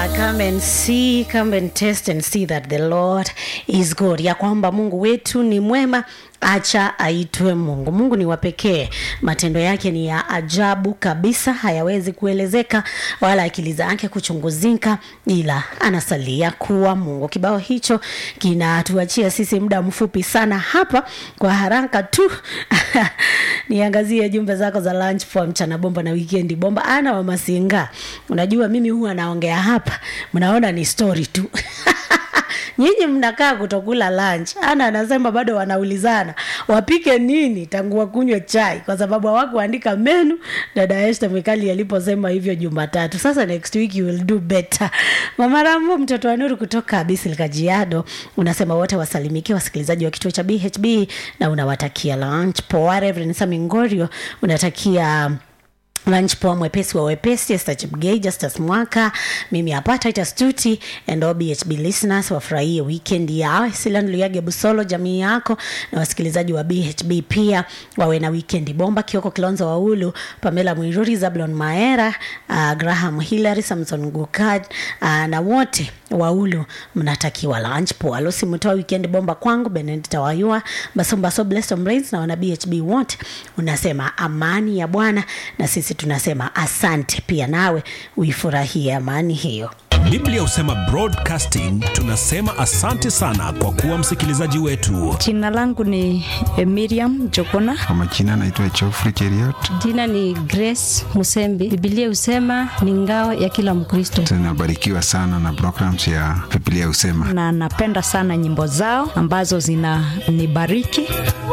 come and see, come and test and see that the Lord is good, ya kwamba Mungu wetu ni mwema, acha aitwe Mungu. Mungu ni wa pekee, matendo yake ni ya ajabu kabisa, hayawezi kuelezeka wala akili zake kuchunguzika, ila anasalia kuwa Mungu. Kibao hicho kinatuachia sisi muda mfupi sana hapa, kwa haraka tu niangazie jumbe zako za lunch for mchana bomba na weekend bomba. Ana wa Masinga, unajua mimi huwa naongea hapa, mnaona ni story tu nyinyi mnakaa kutokula lunch. Ana anasema bado wanaulizana wapike nini tangu wakunywe chai, kwa sababu hawakuandika menu. Dada Esther Mwikali aliposema hivyo Jumatatu. Sasa next week you will do better. Mama Rambo, mtoto wa Nuru kutoka Bisil Kajiado, unasema wote wasalimikie wasikilizaji wa kituo cha BHB na unawatakia lunch poa. Reverend Sami Ngorio unatakia lunch poa mwepesi wa wepesi Esther Chepgei, Justus Mwaka, mimi hapa Titus Tuti and all BHB listeners wafurahie weekend yao. Silan Luyage Busolo, jamii yako na wasikilizaji wa BHB pia wawe na weekend bomba. Kioko Kilonzo Waulu, Pamela Mwiruri, Zablon Maera, uh, Graham Hillary, Samson Gukad uh, na wote Waulu mnatakiwa lunch poa. Lucy Mutoa, weekend bomba kwangu. Benedict Wayua, Basombaso, Blessed Brains na wana BHB wote unasema amani ya Bwana na sisi tunasema asante pia, nawe uifurahie amani hiyo. Biblia husema broadcasting, tunasema asante sana kwa kuwa msikilizaji wetu. Jina langu ni eh, Miriam Jokona. Kwa majina naitwa Geoffrey Cheriot. Jina ni Grace Musembi. Biblia husema ni ngao ya kila Mkristo, Tunabarikiwa sana na programs ya Biblia Husema. na napenda sana nyimbo zao ambazo zinanibariki.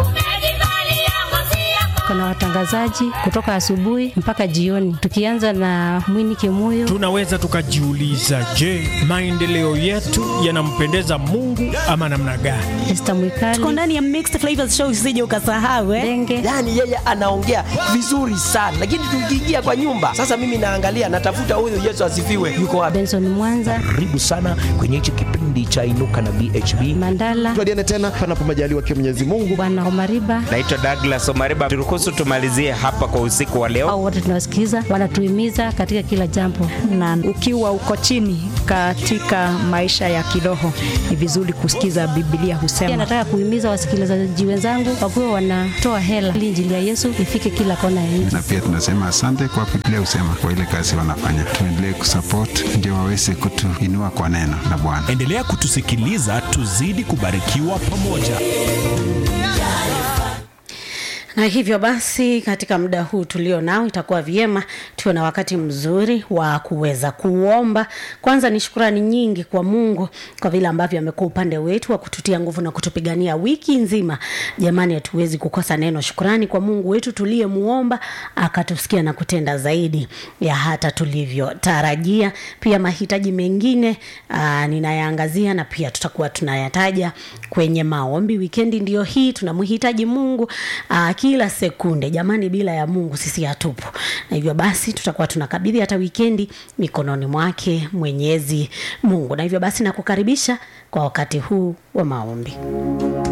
Kuna watangazaji kutoka asubuhi mpaka jioni, tukianza na Mwini Kimuyo. Tunaweza tukajiuliza, je, maendeleo yetu yanampendeza Mungu ama namna gani? Esther Tuko Mwikali, ndani ya Mixed Flavors Show, usije ukasahau eh. Denge yaani yeye anaongea vizuri sana lakini tukiingia kwa nyumba sasa mimi naangalia natafuta huyu yesu asifiwe yuko wapi Benson Mwanza, karibu sana kwenye hichi kipindi cha inuka na bhb Mandala, tuadiane tena panapo majaliwa kia Mwenyezi Mungu. Bwana Omariba naitwa Douglas Omariba. Turuhusu tumalizie hapa kwa usiku wa leo. au wote tunawasikiza, wanatuhimiza katika kila jambo. na ukiwa uko chini katika maisha ya kiroho ni vizuri kusikiza Biblia Pia husema. nataka kuhimiza wasikilizaji wenzangu wakuwe wanatoa hela ili injili ya Yesu ifike kila kona ya nchi. Na pia tunasema asante kwa Biblia Husema kwa ile kazi wanafanya. Tuendelee kusupport ndio waweze kutuinua kwa neno la Bwana. Endelea kutusikiliza, tuzidi kubarikiwa pamoja. Na hivyo basi, katika muda huu tulio nao, itakuwa vyema tuwe na wakati mzuri wa kuweza kuomba. Kwanza ni shukrani nyingi kwa Mungu kwa vile ambavyo amekuwa upande wetu wa kututia nguvu na kutupigania wiki nzima. Jamani, hatuwezi kukosa neno shukrani kwa Mungu wetu tuliyemuomba akatusikia na kutenda zaidi ya hata tulivyotarajia. Pia mahitaji mengine aa, ninayaangazia na pia tutakuwa tunayataja kwenye maombi. Wikendi ndio hii, tunamhitaji Mungu aa, kila sekunde jamani, bila ya Mungu sisi hatupo, na hivyo basi tutakuwa tunakabidhi hata wikendi mikononi mwake Mwenyezi Mungu, na hivyo basi nakukaribisha kwa wakati huu wa maombi.